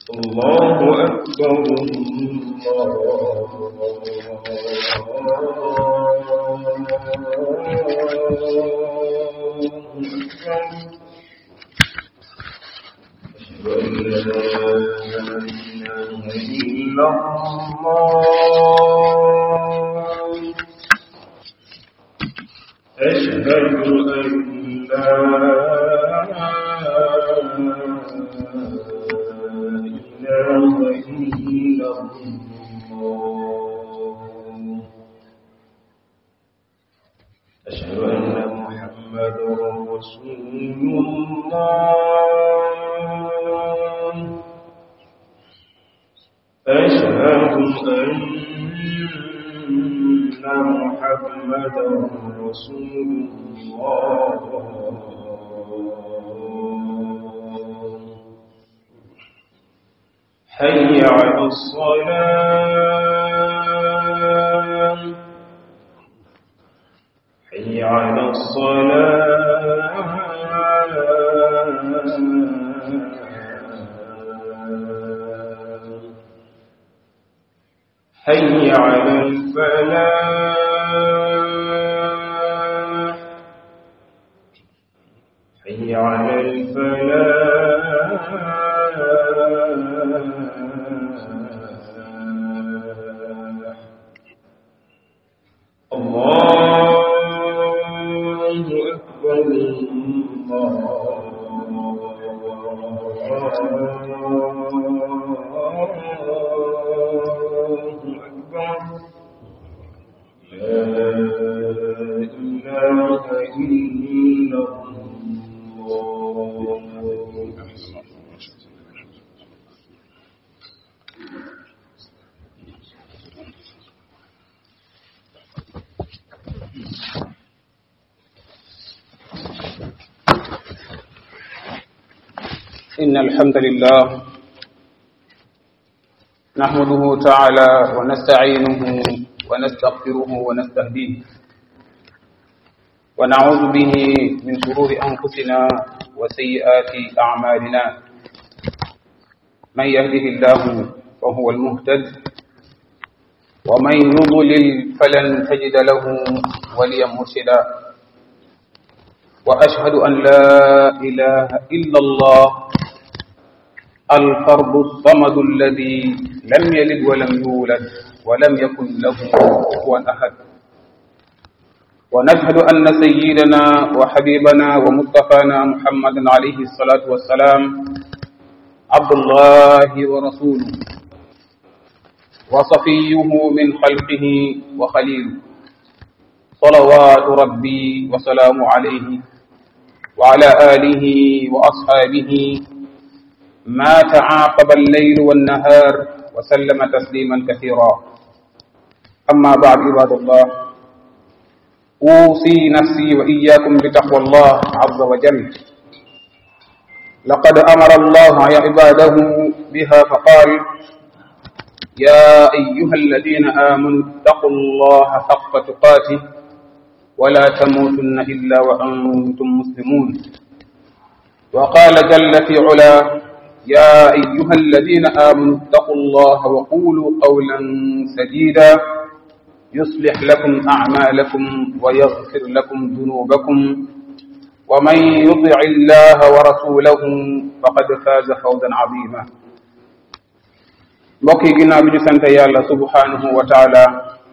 الله أكبر الله أكبر أشهد أن لا إله إلا الله أشهد أن لا إله إلا الله أشهد أن محمدا رسول الله أشهد أن محمدا رسول الله حي على الصلاة حي على الصلاة حي على الفلاح حي على الفلاح الله أكبر الله أكبر لا إله إلا الله إن الحمد لله نحمده تعالى ونستعينه ونستغفره ونستهديه ونعوذ به من شرور أنفسنا وسيئات أعمالنا من يهده الله فهو المهتد ومن يضلل فلن تجد له وليا مرشدا وأشهد أن لا إله إلا الله الفرد الصمد الذي لم يلد ولم يولد ولم يكن له كفوا أحد ونشهد أن سيدنا وحبيبنا ومصطفانا محمدا عليه الصلاة والسلام عبد الله ورسوله وصفيه من خلقه وخليله صلوات ربي وسلام عليه وعلى آله وأصحابه ما تعاقب الليل والنهار وسلم تسليما كثيرا أما بعد عباد الله أوصي نفسي وإياكم بتقوى الله عز وجل لقد أمر الله عباده بها فقال يا أيها الذين آمنوا اتقوا الله حق تقاته ولا تموتن إلا وأنتم مسلمون وقال جل في علا يا أيها الذين آمنوا اتقوا الله وقولوا قولا سديدا يصلح لكم أعمالكم ويغفر لكم ذنوبكم ومن يطع الله ورسوله فقد فاز فوزا عظيما mbokk yi ginnaaw bi ñu sant yàlla subhanahu wa taala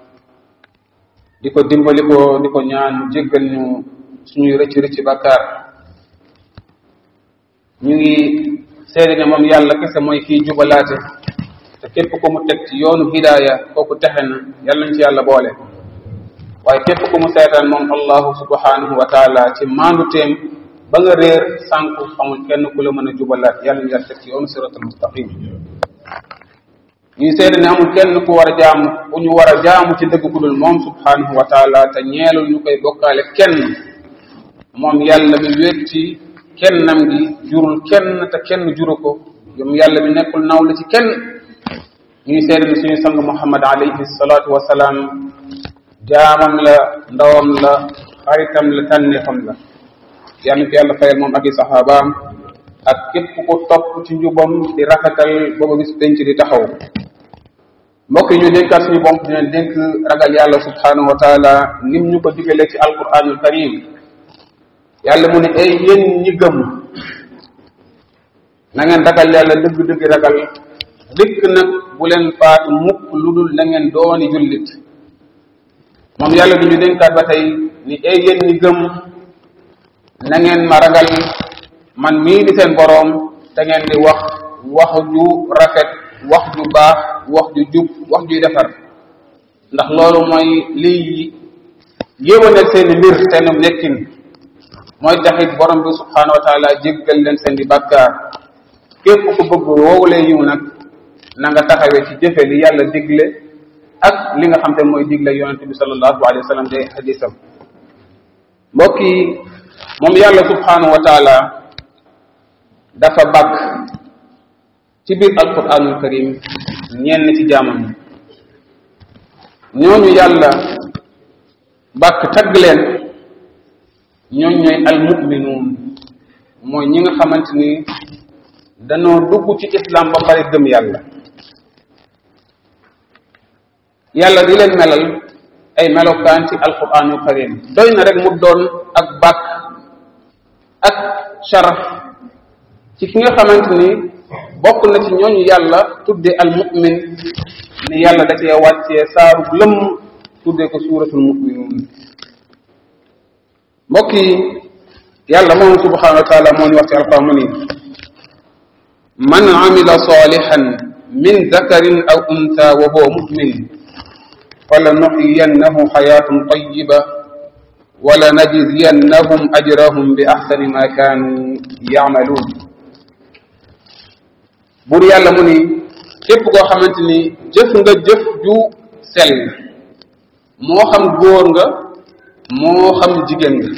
di ko dimbali ko di ko ñaan mu jéggal ñu suñuy rëcc rëcc bàkkaar ñu ngi seede ne moom yàlla kese mooy kii jubalaate te képp ku mu teg ci yoonu hidaaya kooku texe na yàlla nañ ci yàlla boole waaye képp ku mu seetaan moom allahu subhanahu wa taala ci maandu teem ba nga réer sànku amul kenn ku la mën a jubalaat yàlla nañ yàlla teg ci yoonu siratal mustaqim ñuy seede ne amul kenn ku war a jaamu ku ñu war a jaamu ci dëgg ku dul moom subhanahu wa taala te ñeelul ñu koy bokkaale kenn moom yàlla mi wéet ci kennam gi jurul kenn te kenn juru ko yom yàlla mi nekkul nawle ci kenn ñuy seede ne suñu sang muhammad alayhi salaatu wasalaam jaamam la ndawam la xaritam la tànneefam la yàlla ko yàlla fayal moom ak i saxaabaam ak képp ko topp ci njubam di rafetal booba bis penc di taxaw mbokk yi ñu dénkaat suñu bopp di leen dénk ragal yàlla subhanahu wa taala nim ñu ko digalee ci alquranul karim yàlla mu ne ay yéen ñi gëm na ngeen ragal yàlla dëgg-dëgg ragal dikk nag bu leen faatu mukk lu dul na ngeen dooni jullit moom yàlla du ñu dénkaat ba tey ni ay yéen ñi gëm na ngeen ma ragal man mii di seen boroom te ngeen di wax wax ju rafet wax ju baax wax ju jub wax juy defar ndax loolu mooy liy yéwénal seen mbir seen nekkin mooy taxit borom bi subhanahu wa taala jéggal leen seen di bàkkaar képp ku bëgg woowulee yiw nag na nga taxawee ci jëfe li yàlla digle ak li nga xam te mooy digle yonente bi sallallahu alayhi wa sallam day hadisam mbokk yi moom yàlla subhanahu wa taala dafa bàkk ci biir alquranul karim ñenn ci jaamam ñooñu yàlla bàkk tagg leen ñooñ ñooy almuminuun mooy ñi nga xamante ni dañoo dugg ci islam ba pare gëm yàlla yàlla di leen melal ay melokaan ci alquranul karim doy na rek mu doon ak bàkk ak sharaf ci ki nga xamante ni bokk na ci ñooñu yàlla tudde al mu'min ni yàlla da cee wàccee saaru lëmm tudde ko suuratul mu'minuun mbokk yi yàlla moom subhanahu wa taala moo ñu wax ci alquran mu ni man amila salihan min dakarin aw unta wa huwa mu'min falanuhyiyannahu hayatan tayyiba wala najziyannahum ajrahum bi ahsani ma kanu ya'malun buur yàlla mu ni képp koo xamante ni jëf nga jëf ju sell moo xam góor nga moo xam jigéen nga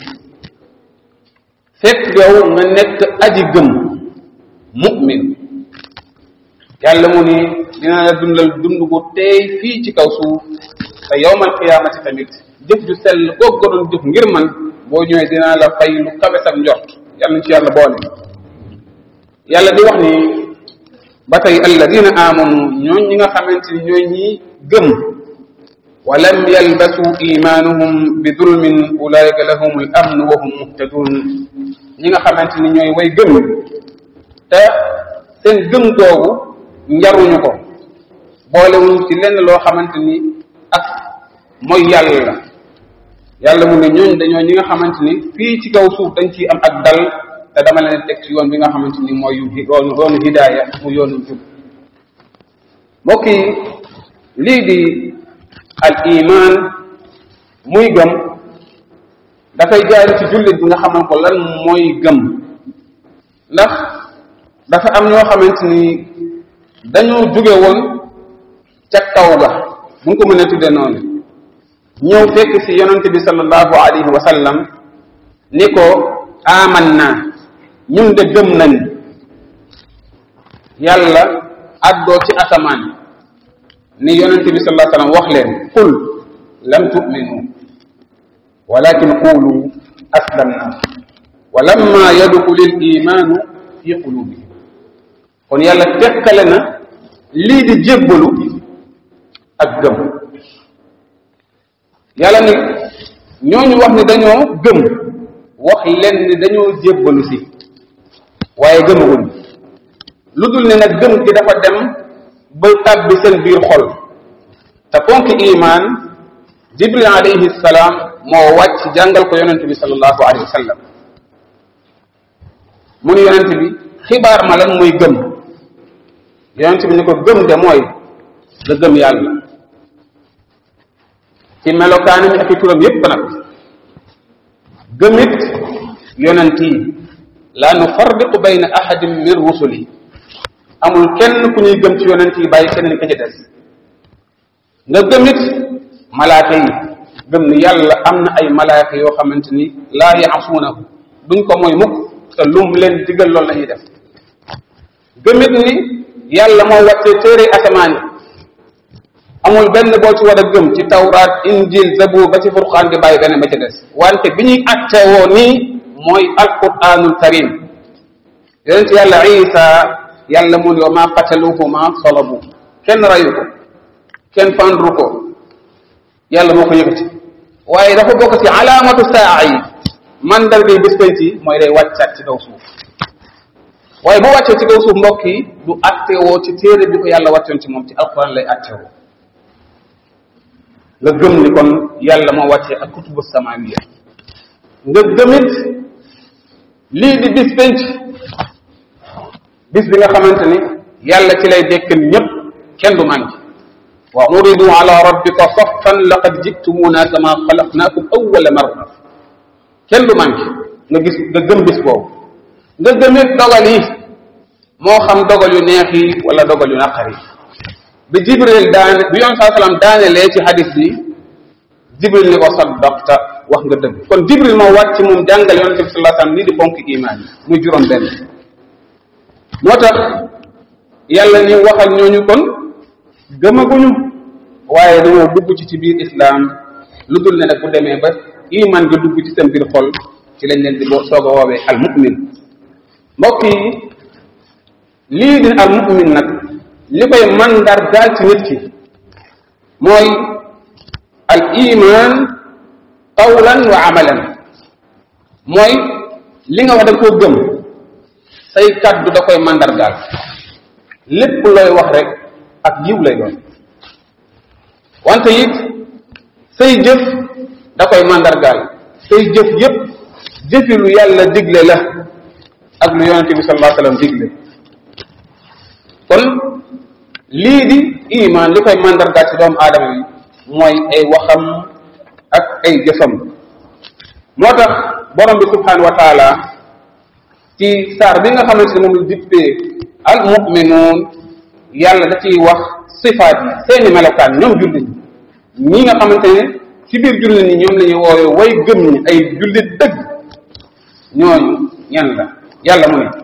fekk yow nga nekk aji gëm mu'min yàlla mu ni dina la dundal dund gu teey fii ci kaw suuf te yowmal qiyaamati tamit jëf ju sell kooku ko doon jëf ngir man boo ñëwee dinaa la fay lu kawe sa njort yàlla ñu ci yàlla boole yàlla di wax ni ba tey alladina amanu ñooñ ñi nga xamante ni ñooy ñi gëm wa lam yalbasu imanuhum bi dulmin ulaika lahum al amn wa hum muhtadun ñi nga xamante ni ñooy way gëm te seen gëm googu njaruñu ko boolewuñ ci lenn loo xamante ni ak mooy yàlla la yàlla mu ne ñooñ dañoo ñi nga xamante ni fii ci kaw suuf dañ ciy am ak dal te dama leen teg ci yoon bi nga xamante ni mooy yoonu yoonu hidaaya mu yoonu jub mbokk yi lii di al iman muy gëm dafay jaari ci jullit bi nga xaman ko lan mooy gëm ndax dafa am ñoo xamante ni dañoo jóge woon ca kaw ga bu nga ko mën a tudde noonu ñëw fekk ci yonente bi sallallahu alayhi wa sallam ni ko aman naa ñun de gëm nañ yàlla addoo ci asamaan ni yonente bi sallallahu alayhi wa sallam wax leen qul lam tu'minu walakin qulu aslamna wa lamma yadxulu l imanu fi qulubihim kon yàlla tekkale na lii di jébbalu ak gëm yàlla ni ñooñu wax ni dañoo gëm wax leen ni dañoo jébbalu si waaye gëmaguñ lu dul ne nag gëm gi dafa dem ba tàbbi seen biir xol te ponk iman jibril alayhi salaam moo wàcc jàngal ko yonente bi sallallahu alayhi wa sallam mu ni yonente bi xibaar ma lan mooy gëm yonente bi ni ko gëm de mooy nga gëm yàlla ci melokaanam ak i turam yépp nag gëmit yonent yi laa nufarriqu bayna ahadin min rusuli amul kenn ku ñuy gëm ci yonent yi bàyyi keneen ka ci des nga gëmit malaaka yi gëm ni yàlla am na ay malaaka yoo xamante ni laa yaasuunahu duñ ko mooy mukk te lum leen digal loolu la ñuy def gëmit ni yàlla moo wàccee téere asamaan yi amul benn boo ci war a gëm ci tawraat injil zabur ba ci furqaan di bàyyi benn ba ci des wante bi ñuy attewoo nii mooy alquranul karim yonent yàlla isa yàlla mu ne wa ma qataluhu ma salabu kenn rayu ko kenn fandru ko yàlla moo ko yëkkati waaye dafa bokk ci alaamatu saa yi mandarga yi bés penc yi mooy day wàccaat ci kaw suuf waaye bu wàccee ci kaw suuf mbokk yi du attewoo ci téere bi ko yàlla wàccoon ci moom ci alquran lay attewoo nga gëm ni kon yàlla moo wàccee ak kutubu samawiya nga gëmit lii di bis penc bis bi nga xamante ni yàlla ci lay dekkal ñëpp kenn du manqué wa uridu ala rabbika saffan laqad jitumuna kama xalaqnakum awwala marra kenn du manqué nga gis nga gëm bis boobu nga gëmit dogal yi moo xam dogal yu neex yi wala dogal yu naqar yi bi jibril daane bi yoon saa salaam daanelee ci hadis bi jibril ni ko saddaqta wax nga dëgg kon jibril moo wàcc moom jàngal yonente bi sallallahu alayhi wasallam lii di ponk iman yi muy juróom benn moo tax yàlla ni waxal ñooñu kon gëmaguñu waaye dañoo dugg ci ci biir islam lu dul ne nag bu demee ba iman nga dugg ci seen biir xol ci lañ leen di boo soog a woowee al mu'min mbokk yi lii di al mu'min nag li koy mandar daal ci nit ki mooy al iman qawlan wa amalan mooy li nga wax da koo gëm say kaddu da koy mandargaal lépp looy wax rek ak yiw lay doon wante it say jëf da koy mandargaal say jëf yépp jëfi lu yàlla digle la ak lu yonente bi sallallahu alayhi wasallam digle kon lii di iman li koy mandargaal ci doomu aadama yi mooy ay waxam ak ay jëfam moo tax borom bi subhanahu wa taala ci saar bi nga xamante ne moom la dippee al muminuun yàlla da ciy wax sifaat yi seeni melokaan ñoom jullit ñi ñi nga xamante ne ci biir jullit ñi ñoom la ñuy woowe way gëm ñi ay jullit dëgg ñooñu ñan la yàlla mu ne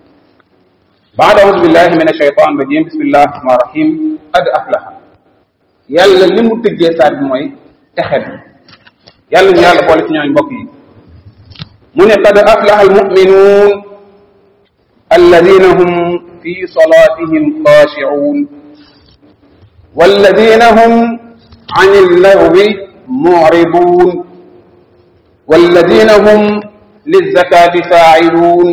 baada audu billahi min ashaytan rajim bismillahi rahmani rahim qad aflaha yàlla li mu tëggee saar bi mooy texet yàlla ñu yàlla boole ci ñooñu mbokk yi mu ne qad aflaha almuminuun alladina hum fi salatihim xaashicuun والذين هم عن اللغو معرضون والذين هم للزكاة فاعلون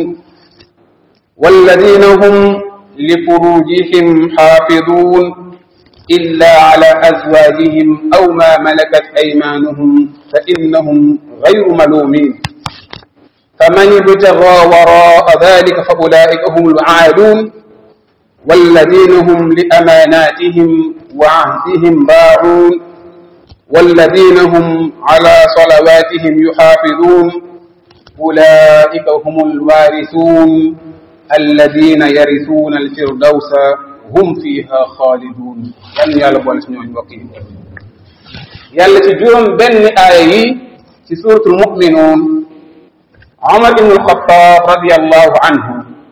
والذين هم لفروجهم حافظون إلا على أزواجهم أو ما ملكت أيمانهم فإنهم غير ملومين فمن ابتغى وراء ذلك فأولئك هم العادون والذين هم لأماناتهم وعهدهم باعون والذين هم على صلواتهم يحافظون أولئك هم الوارثون الذين يرثون الفردوس هم فيها خالدون yan yàlla boole si ñooñu mbokk yi yàlla ci juróom benn aaya yi ci suratul muminuun Omar ibn al-Khattab radiyallahu anhu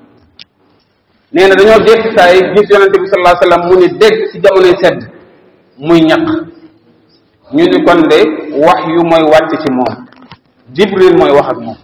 nee na dañoo jékki saa yi gis yonente bi sallallahu alayhi wasallam mu ni dégg ci jamonoy sedd muy ñaq ñu ni kon de wax yu mooy wàcc ci moom jibril mooy wax ak moom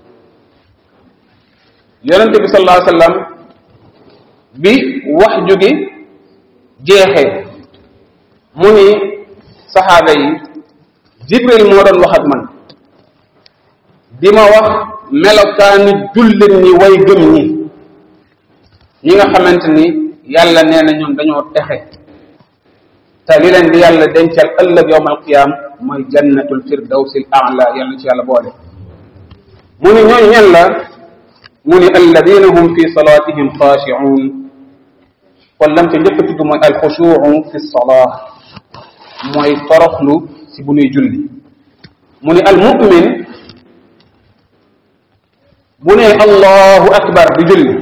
yonente bi sallallahu alayhi wasallam bi wax jugi jeexee mu ni saxaaba yi jibril moo doon wax ak man di ma wax melokaani jullit ñi way gëm ñi ñi nga xamante ni yàlla nee na ñoom dañoo texe te li leen di yàlla dencal ëllëg yowm alqiyam mooy jannatul firdawsi al a'la yàlla ci yàlla boole mu ni ñooñu ñen la mu ni alladina hum fi salatihim xaashi'un kon lam ca njëkk a tudd mooy alxushuu fi salah mooy toroxlu si bu nuy julli mu ni almumin bu ne allahu akbar di julli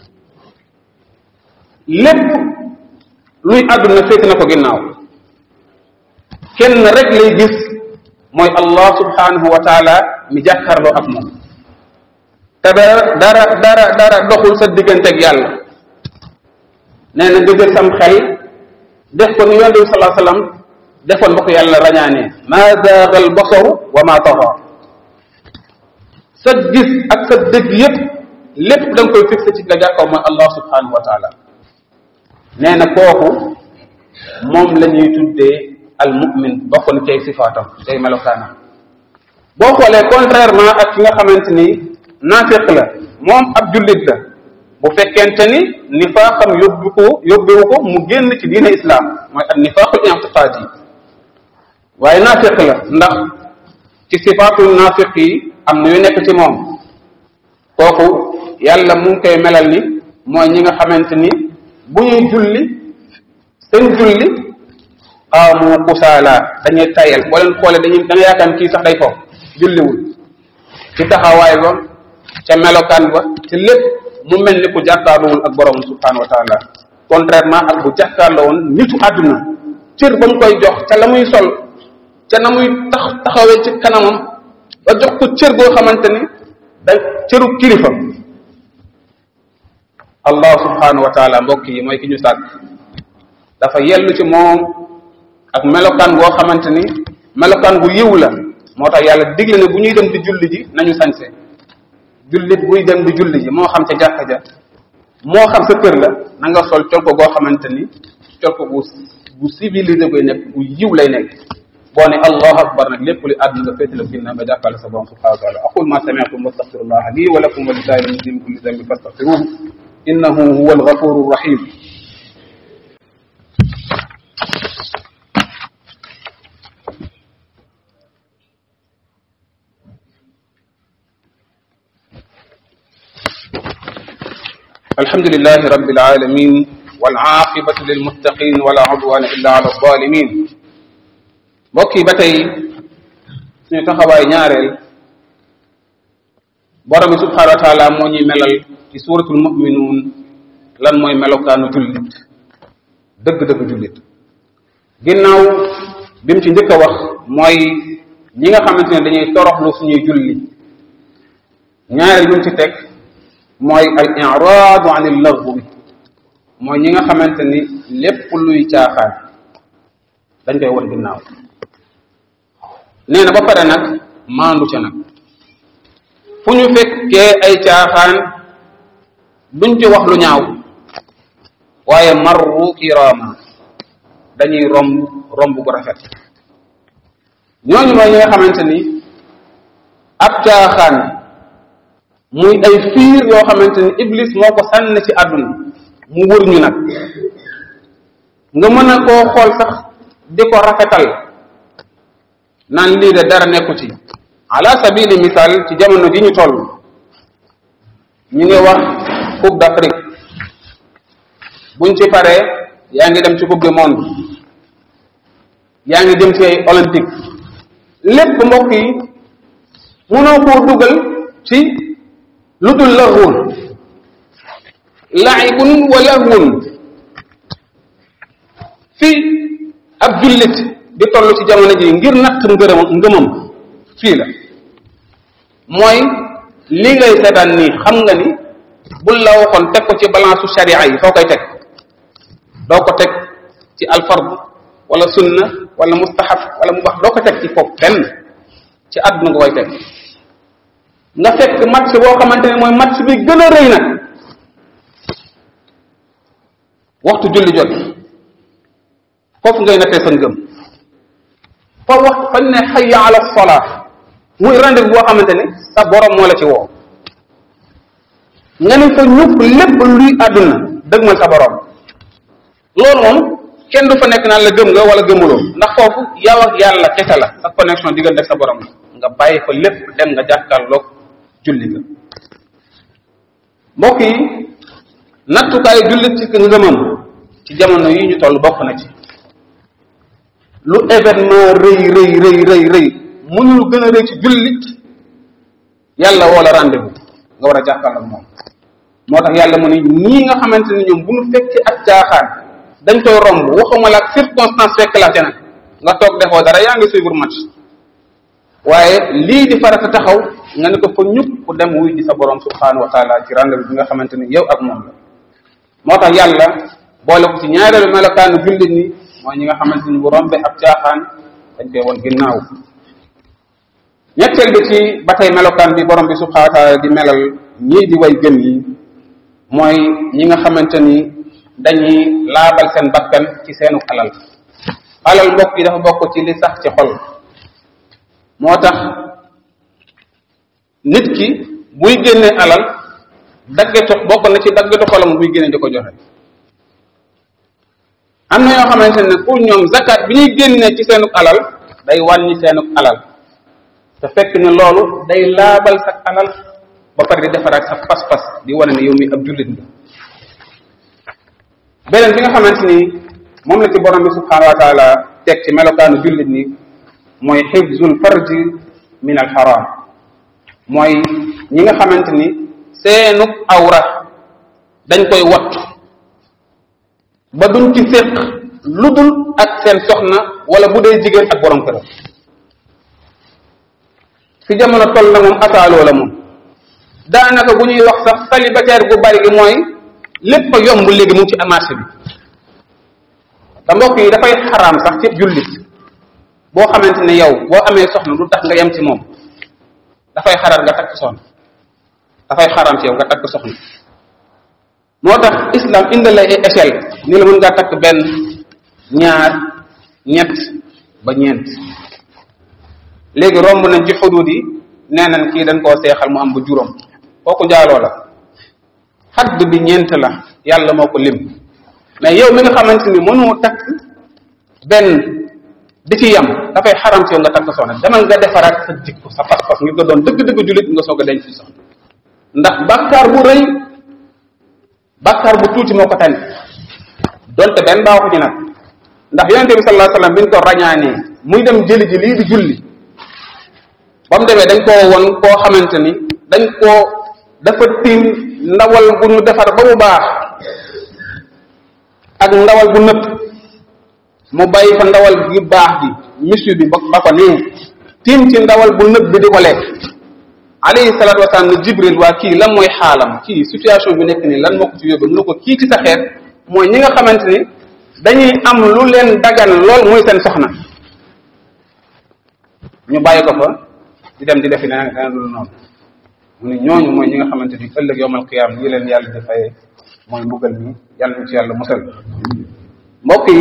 lépp luy àdduna féete na ko ginnaaw kenn rek lay gis mooy allah subhanahu wa taala mi jàkkaarloo ak moom te dara dara dara dara doxul sa diggante ak yàlla nee na nga jël sam xel def ko ni yonente bi salaa sallam defoon ba ko yàlla rañaanee ma zaaga al basaru wa ma taxa sa gis ak sa dëgg yépp lépp da nga koy fixé ci nga jàkkaw mooy allah subhanahu wa taala nee na kooku moom la ñuy tuddee al mu'min bokk na cay sifaatam cay melokaanam boo xoolee contrairement ak ki nga xamante ni naafiq la moom ab jullit la bu fekkente ni nifaaqam yóbbu ko yóbbewu ko mu génn ci diine islam mooy ak nifaaqul i'tiqaadi waaye naafiq la ndax ci sifaatul naafiq yi am na yu nekk ci moom kooku yàlla mu ngi koy melal ni mooy ñi nga xamante ni bu ñuy julli seen julli qaamu kusaala dañuy tayal boo leen xoolee dañuy da nga yaakaar kii sax day foofu julliwul ci taxawaay ba ca melokaan ba ci lépp mu mel ni ku jàkkaarloowul ak borom subhanahu wa taala contrairement ak bu jàkkaarloo woon nitu àdduna cër ba mu koy jox ca la muy sol ca na muy tax taxawee ci kanamam ba jox ko cër goo xamante ni da cëru kilifa allah subhanahu wa taala mbokk yi mooy ki ñu sàkk dafa yellu ci moom ak melokaan goo xamante ni melokaan gu yiw la moo tax yàlla digle ne bu ñuy dem di julli ji nañu sañse jullit buy dem di julli ji moo xam ca jàkka ja moo xam sa kër la na nga sol col ko goo xamante ni col ko bu bu civilisé koy nekk bu yiw lay nekk boo ne allahu akbar nag lépp li àdduna nga féetale ginnaaw nga jàkkaarloo sa borom subhanahu wa taala aqul ma sami'tum wa astaghfirullah li wa lakum wa li saa'iril muslimin min kulli dhanbin fastaghfiruhu innahu huwa al-ghafuru rahim الحمد لله رب العالمين والعاقبة للمتقين ولا عدوان إلا على الظالمين mbokk yi ba tey suñu taxawaay ñaareel borom bi subhanahu wa taala moo ñuy melal ci suratul muminuun lan mooy melokaanu jullit dëgg-dëgg jullit ginnaaw bi mu ci njëkk a wax mooy ñi nga xamante ne dañuy toroxlu suñuy julli ñaareel bi mu ci teg mooy al iraadu an il lagwi mooy ñi nga xamante ni lépp luy caaxaan dañ koy won ginnaaw nee na ba pare nag maandu ca nag fu ñu fekkee ay caaxaan duñ ci wax lu ñaaw waaye marru kirama dañuy romb romb gu rafet ñooñu mooy ñi nga xamante ni ab caaxaan muy ay fiir yoo xamante ni iblis moo ko sànn ci àdduna mu wër ñu nag nga mën a koo xool sax di ko rafetal naan lii de dara nekku ci ala sabili misaal ci jamono ji ñu toll ñu ngi wax coupe d'Afrique buñ ci paree yaa ngi dem ci coupe du monde yaa ngi dem ci ay olympique lépp mbokk yi mënoo koo dugal ci lu dul laxwun laibun wa lahwun fii ab jullit di toll ci jamono ji ngir natt ngërëm ngëmam fii la mooy li ngay seetaan nii xam nga ni bul la waxoon teg ko ci balance su sharia yi foo koy teg doo ko teg ci alfard wala sunna wala mustahab wala mu bax doo ko teg ci foofu benn ci àdduna nga koy teg nga fekk match boo xamante ne mooy match bi gën a rëy nag waxtu julli jot foofu ngay nattee sa ngëm fa wax fañ ne xayya ala solaa muy rendez-vous boo xamante ne sa borom moo la ci woo nga ne fa ñëpp lépp luy àdduna dëgmal sa borom loolu moom kenn du fa nekk naan la gëm nga wala gëmuloo ndax foofu yow ak yàlla kese la sa connexion diggante ak sa borom nga bàyyi fa lépp dem nga jàkkaarloog julli ga mbokk yi nattukaayu jullit ci ngëmam ci jamono yi ñu toll bokk na ci lu événement rëy rëy rëy rëy rëy mënul gën a rëy ci jullit yàlla wala rendez-vous nga war a jàkkaarloog moom moo tax yàlla mu ne ñii nga xamante ne ñoom bu ñu fekkee ak caaxaan dañ koy romb waxuma la ak circonstance fekk la ca nag nga toog defoo dara yaa ngi suivre match waaye lii di farata taxaw nga ne ko fa ñëpp ku dem wuy di sa borom subhanahu wa taala ci rendez-vous bi nga xamante ni yow ak moom la moo tax yàlla boole ko ci ñaareelu melokaanu jullit ni mooy ñi nga xamante ni bu rombe ab caaxaan dañ koy won ginnaaw ñetteel bi ci ba tey melokaan bi borom bi subhanahu wa taala di melal ñii di way gëm yi mooy ñi nga xamante ni dañuy laabal seen bakkan ci seenu alal alal mbokk yi dafa bokk ci li sax ci xol moo tax nit ki buy génne alal daggetu bokk na ci daggetu xolam buy génne di ko joxe am na yoo xamante ne pour ñoom zakat bi ñuy génne ci seenu alal day wàññi seenu alal te fekk ne loolu day laabal sa alal ba pare di defaraat sa pas-pas di wane ne yow mi ab jullit nga beneen bi nga xamante ni moom la ci borom bi subhanahu wa taala teg ci melokaanu jullit ni mooy xifzul farji min al haram mooy ñi nga xamante ni seenuk awra dañ koy wattu ba duñ ci séq lu dul ak seen soxna wala bu dee jigéen ak borom këram fi jamono toll na moom asaaloo la moom daanaka bu ñuy wax sax célibataire gu bari gi mooy lépp a yomb léegi mu ngi ci marché bi te mbokk yi dafay xaraam sax ci jullit boo xamante ne yow boo amee soxna du tax nga yem ci moom dafay xaraam nga takk soxna dafay xaraam ci yow nga takk soxna moo tax islam indal lay ay échelle ni la mën ngaa takk benn ñaar ñett ba ñeent léegi romb nañ ci xudud yi nee nañ kii dañ koo seexal mu am ba juróom kooku njaaloo la xadd bi ñeent la yàlla moo ko lim mais yow mi nga xamante ni mënoo takk benn di ci yam dafay xaram ci yow nga takk soxna demal nga defaraat sa jikko sa pas-pas ngir nga doon dëgg-dëgg jullit nga soog a denc ci soxna ndax bàkkaar bu rëy bàkkaar bu tuuti moo ko tane donte benn baaxu ci nag ndax yonente bi sallallahu alayhi wasallam bi ñu ko rañaanee muy dem jëli ji lii di julli ba mu demee dañ koo won koo xamante ni dañ koo dafa tiim ndawal bu ñu defar ba mu baax ak ndawal bu nëpp mu bàyyi fa ndawal gi baax gi misu bi ba ba ko nii tiim ci ndawal bu nëpp bi di ko lekk alayhi salatu wasalaam ne jibril waa kii lan mooy xaalam kii situation bi nekk nii lan moo ko ci yóbbu mu ne ko kii ci sa xeet mooy ñi nga xamante ni dañuy am lu leen dagan lool muy seen soxna ñu bàyyi ko fa di dem di defi leneen leneen lu noonu mu ne ñooñu mooy ñi nga xamante ni ëllëg yowmal qiyaam lii leen yàlla di fayee mooy mbugal mi yàlla ñu ci yàlla musal mbokk yi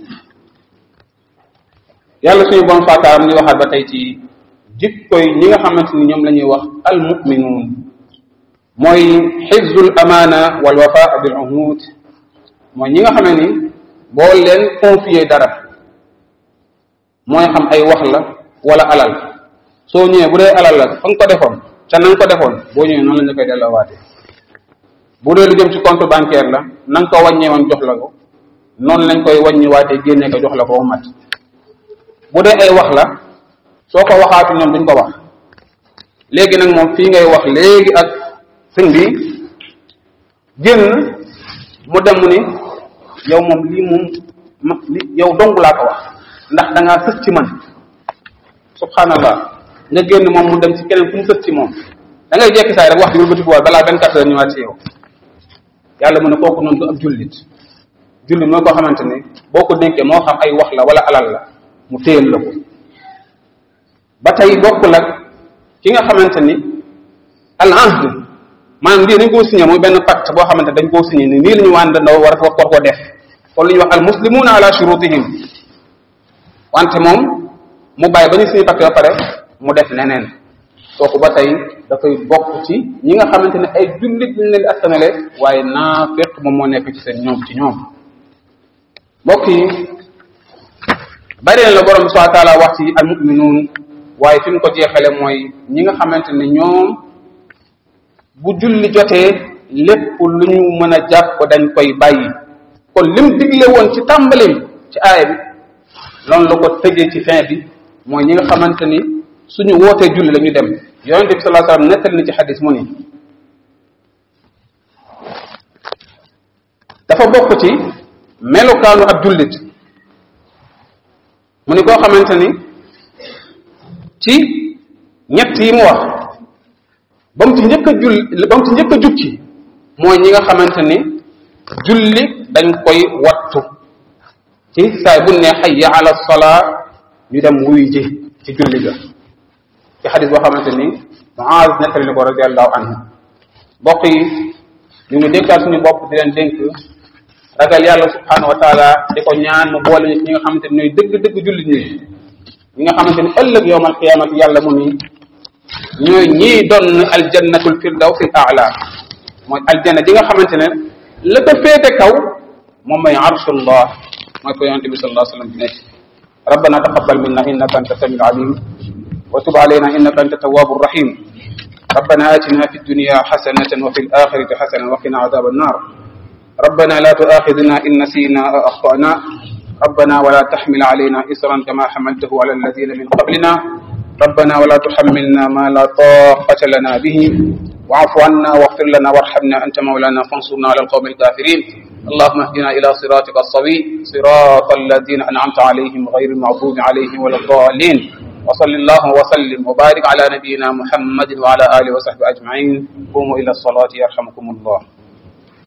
yàlla suñu bon faataaram ñu waxaat ba tey ci jikkoy ñi nga xamante ni ñoom la ñuy wax al muminuun mooy xifzul amaana wal wafaa bil uhud mooy ñi nga xam ne ni boo leen confier dara mooy xam ay wax la wala alal soo ñëwee bu dee alal la fa nga ko defoon ca na nga ko defoon boo ñëwee noonu la ñu koy delloowaatee bu dee lu jëm ci compte bancaire la na nga ko wàññee woon jox la ko noonu lañ koy wàññiwaatee génne ko jox la ko ba mat bu dee ay wax la soo ko waxaatu ñoom duñ ko wax léegi nag moom fii ngay wax léegi ak sëñ bi génn mu dem mu ni yow moom lii moom ma li yow dong laa ko wax ndax da ngaa sës ci man subhanallah nga génn moom mu dem ci keneen fu mu sës ci moom da ngay jekki saay rek wax di wëlbati balaa vingt quatre heures ñëwaat ci yow yàlla mu ne kooku noonu du ab jullit jullit mooy koo xamante ni boo ko dénkee moo xam ay wax la wala alal la mu téyel la ko ba tey bokkul ak ki nga xamante ni al ahd maanaam lii dañ koo signé muy benn pacte boo xamante dañ koo signé ni nii la ñu wàndandoo war war ko def kon lu ñuy wax al muslimuna ala shurutihim wante moom mu bàyyi ba ñu signé pacte ba pare mu def neneen kooku ba tey dafay bokk ci ñi nga xamante ne ay jullit lañ leen askanale waaye naafiq moom moo nekk ci seen ñoom ci ñoom mbokk yi bari na la borom bi subhanahu wa taala wax ci al muminuun waaye fi mu ko jeexale mooy ñi nga xamante ne ñoom bu julli jotee lépp lu ñu mën a jàpp dañ koy bàyyi kon lim digle woon ci tàmbalim ci aaya bi loolu la ko tëjee ci fin bi mooy ñi nga xamante ni suñu wootee julli la ñu dem yonente bi sallallahu alayhi wasallam nettali na ci xadis mu ni dafa bokk ci melokaanu ab jullit mu ni koo xamante ni ci ñett yi mu wax ba mu ci njëkk a julli ba mu ci njëkk a jukki mooy ñi nga xamante ni julli dañ koy wattu ci saay bu ne hayya ala salaa ñu dem wuy ji ci julli ga ci xadis boo xamante ni Muaz nettali na ko radiallahu anhu mbokk yi ñu ngi dénkaat suñu bopp di leen dénk ragal yàlla subhanahu wa taala di ko ñaan mu boole ñu ñi nga xamante ni ñooy dëgg-dëgg jullit ñi ñi nga xamante ni ëllëg yowmal qiyaamati yàlla mu ni ñooy ñii doon aljannatul firdawsi aala mooy aljanna ji nga xamante ne la ko féete kaw moom mooy arshullah mooy ko yonente bi sallallahu alayhi wa sallam bi nekk ربنا تقبل منا انك انت السميع العليم وتب علينا انك انت التواب الرحيم ربنا اتنا في الدنيا حسنه وفي الاخره حسنه وقنا عذاب النار ربنا لا تؤاخذنا ان نسينا او اخطانا ربنا ولا تحمل علينا اسرا كما حملته على الذين من قبلنا ربنا ولا تحملنا ما لا طاقه لنا به واعف عنا واغفر لنا وارحمنا انت مولانا فانصرنا على القوم الكافرين اللهم اهدنا الى صراطك الصوي صراط الذين انعمت عليهم غير المغضوب عليهم ولا الضالين وصل اللهم وسلم وبارك على نبينا محمد وعلى اله وصحبه اجمعين قوموا الى الصلاه يرحمكم الله